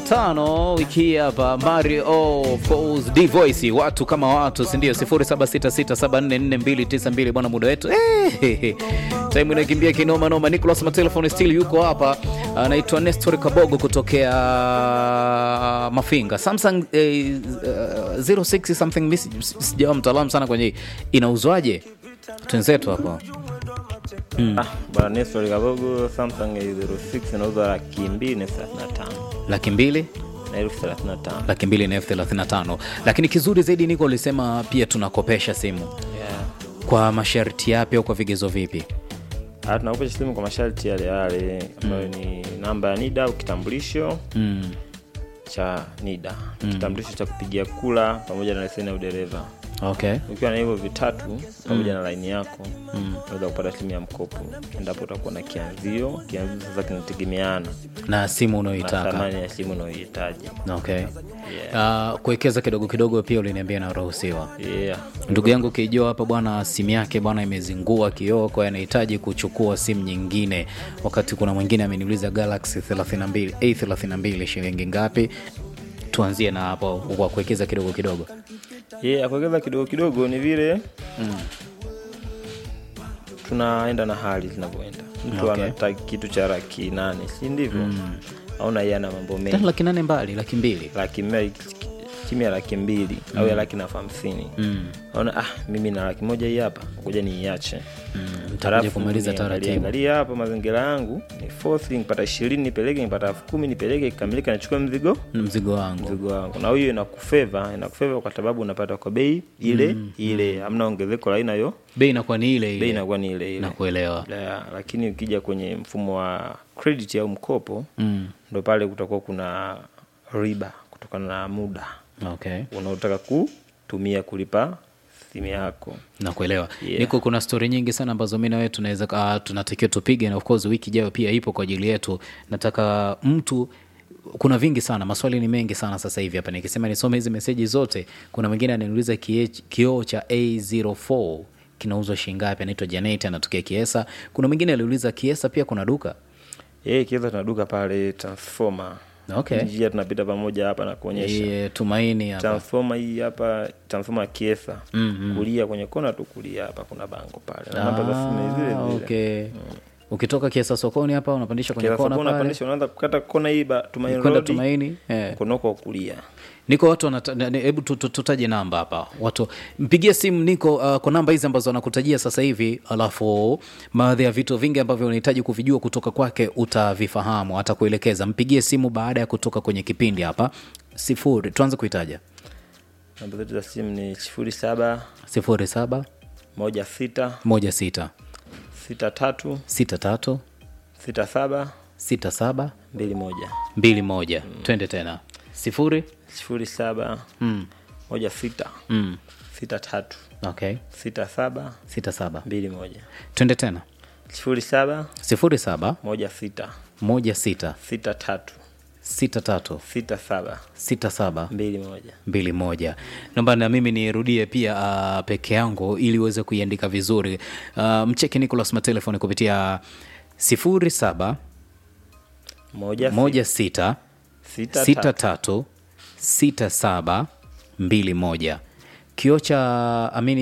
tano wiki hii hapa Mario Falls D Voice, watu kama watu, si ndio? 0766744292 bwana, muda wetu eh, time inakimbia kinoma noma. Nicholas Matelefone still yuko hapa, anaitwa Nestor Kabogo kutokea Mafinga. Samsung eh, uh, 06 something, mimi sijawa mtaalamu sana kwenye hii. inauzwaje? Twenzetu hapa Ah, bwana Nestor Kabogo Samsung A06 inauzwa laki mbili na thelathini na tano laki mbili na elfu thelathini na tano laki mbili na elfu thelathini na tano lakini kizuri zaidi niko ulisema pia tunakopesha simu yeah. kwa masharti yapi au kwa vigezo vipi Ah, tunakopesha simu kwa masharti yale yale ambayo ni namba ya NIDA au kitambulisho mm. cha NIDA kitambulisho cha kupigia kula pamoja na leseni ya udereva okay ukiwa na hivyo vitatu pamoja na laini yako unaweza kupata simu ya mkopo endapo utakuwa na kianzio kianzio sasa kinategemeana na simu na unayoitaka thamani ya simu unayohitaji okay uh, kuwekeza kidogo kidogo pia uliniambia inaruhusiwa yeah. ndugu yangu kijua hapa bwana simu yake bwana imezingua kioo kwa hiyo anahitaji kuchukua simu nyingine wakati kuna mwingine ameniuliza galaxy 32 a32 shilingi ngapi tuanzie na hapo kwa kuwekeza kidogo kidogo yeah, kuwekeza kidogo kidogo ni vile tunaenda na hali zinavyoenda mtu Okay. anataka kitu cha laki nane si ndivyo auna yeye ana mambo Tena mengi laki nane mbali laki mbili laki mbili chini ya laki mbili au ya laki na elfu hamsini mm. aona ah, mimi na laki moja hii hapa ngoja niiache utakuja kumaliza taratibu angalia hapa mazingira yangu ni fourth nipata ishirini nipeleke nipata elfu kumi nipeleke ikamilika nachukua mzigo mzigo wangu mzigo wangu na hiyo inakufeva inakufeva kwa sababu unapata kwa bei ile ile hamna ongezeko la aina hiyo bei inakuwa ni ile bei ile inakuwa ni ile ile nakuelewa La- lakini ukija kwenye mfumo wa credit au mkopo mm. ndo pale kutakuwa kuna riba kutokana na muda okay unaotaka kutumia kulipa simu yako nakuelewa Yeah. niko kuna stori nyingi sana ambazo mi nawe tunaweza uh, tunatakiwa tupige na of course wiki ijayo pia ipo kwa ajili yetu nataka mtu kuna vingi sana maswali ni mengi sana sasa hivi hapa nikisema nisome hizi meseji zote kuna mwingine ananiuliza kie- kioo cha a04 kinauzwa shingapi anaitwa janet anatokea kiesa kuna mwingine aliuliza kiesa pia kuna duka yeye kiweza tuna duka pale transformer okay njia tunapita pamoja hapa na kuonyesha e, tumaini hapa transformer hii hapa transformer ya kiesa kulia kwenye kona tu kulia hapa kuna bango pale na namba za simu ni zile Ah, zile okay ukitoka kiesa sokoni hapa unapandisha kwenye Kiesa kona sokoni pale unapandisha unaanza kukata kona hii ba Tumaini kwenda Road tumaini eh. mkono wako wa kulia niko watu wanata- ne- ne- hebu tu- tu- tutaje namba hapa watu mpigie simu niko uh, kwa namba hizi ambazo anakutajia sasa hivi alafu baadhi ya vitu vingi ambavyo unahitaji kuvijua kutoka kwake utavifahamu atakuelekeza mpigie simu baada ya kutoka kwenye kipindi hapa sifuri tuanze kuitaja namba zetu za simu ni sifuri saba sifuri saba moja sita moja sita sita tatu sita tatu sita saba sita saba mbili moja mbili moja twende tena sifuri sifuri saba mm. moja sita Mm. sita tatu okay sita saba sita saba mbili moja twende tena sifuri saba sifuri saba moja sita moja sita sita tatu sita tatu sita saba sita saba mbili moja mbili moja naomba na mimi nirudie pia uh, peke yangu ili uweze kuiandika vizuri uh, mcheki nicolas matelefoni kupitia sifuri saba moja, moja sita sita, sita tatu. tatu sita saba mbili moja kioo cha amini